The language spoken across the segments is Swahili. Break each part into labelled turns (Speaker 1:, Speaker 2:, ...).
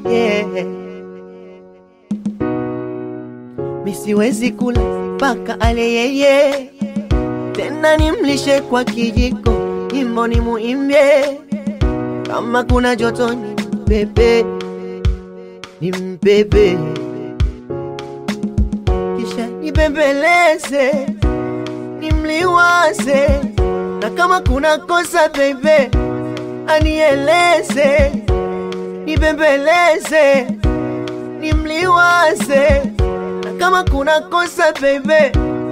Speaker 1: yeah. Misiwezi kula mpaka ale yeye, tena nimlishe kwa kijiko, nyimbo ni muimbie, kama kuna joto ni mbebe, ni mbebe, kisha nibembeleze, nimliwaze, na kama kuna kosa bebe, anieleze, nibembeleze, nimliwaze na kama kuna kosa bebe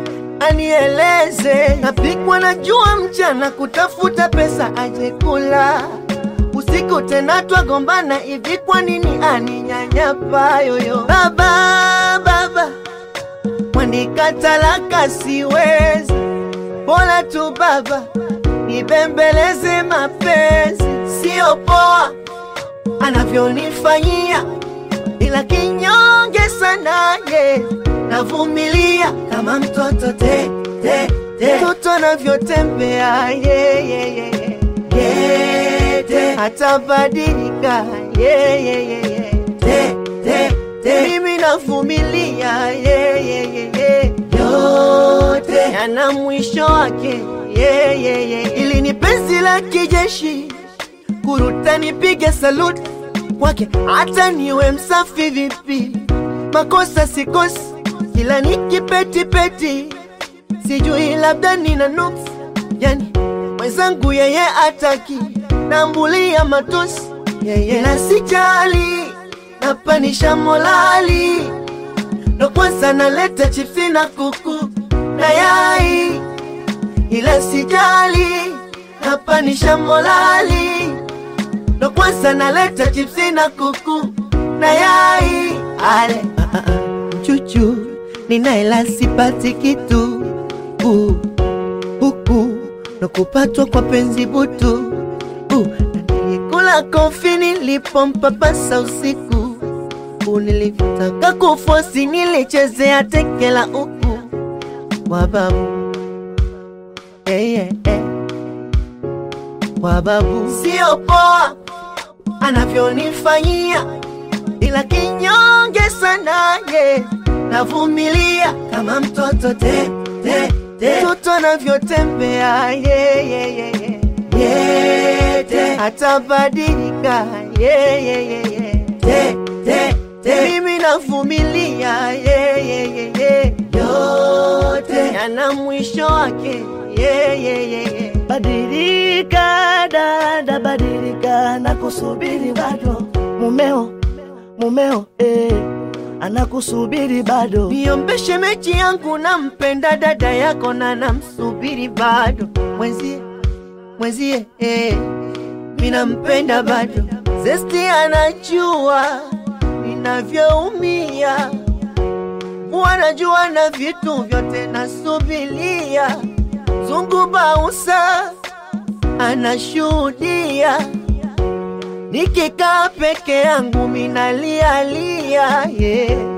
Speaker 1: anieleze. Napikwa na jua mchana kutafuta pesa aje kula, usiku tena twagombana hivi, kwa nini aninyanyapa yoyo? Baba, baba mwandika talaka siwezi, bora tu baba nibembeleze mapenzi, sio poa anavyonifanyia ila kinyonge sana ye, navumilia kama mtoto te, te, te. Mtoto anavyotembea ye, ye, ye, ye. Ye, te. Hatabadilika ye, ye, ye, ye. Te, te, te. Mimi navumilia ye, ye, ye, ye. Yote yana mwisho wake ye, ye, ye. Ili ni penzi la kijeshi kuruta nipige saluti kwake hata niwe msafi vipi, makosa sikosi, kila nikipetipeti, sijui labda nina nuksi, yani mwenzangu yeye ataki, nambulia matusi yeye na sijali, napanisha molali, ndo kwanza naleta chipsi na kuku na yai, ila sijali, napanisha molali ndo kwanza naleta chipsi na kuku na yai ale ah, ah, ah. chuchu ninaela sipati kitu uh, huku ndo kupatwa kwa penzi butu uh, nilikula kofi nilipompapasa usiku uh, nilivyotaka kufosi nilichezea tekela uku kwa babu yeah, yeah, yeah. kwa babu sio poa anavyonifanyia, ila kinyonge sana ye, navumilia kama mtoto te, te, te. Mtoto anavyotembea ye, ye, ye, ye. Ye, te. Hatabadilika ye, ye, ye, ye. Te, te, te. Mimi navumilia ye, ye, ye, ye. Yote yana mwisho wake ye, ye, ye, ye.
Speaker 2: Badilika dada, badilika, nakusubiri bado mumeo, mumeo eh, anakusubiri bado.
Speaker 1: Niombeshe mechi yangu, nampenda dada yako na namsubiri bado mwenzie, mwenzie eh, minampenda bado. Zesti anajua ninavyoumia, wanajua na vitu vyote nasubilia Zungu Bausa anashuhudia, nikikaa peke yangu minalialia yeah.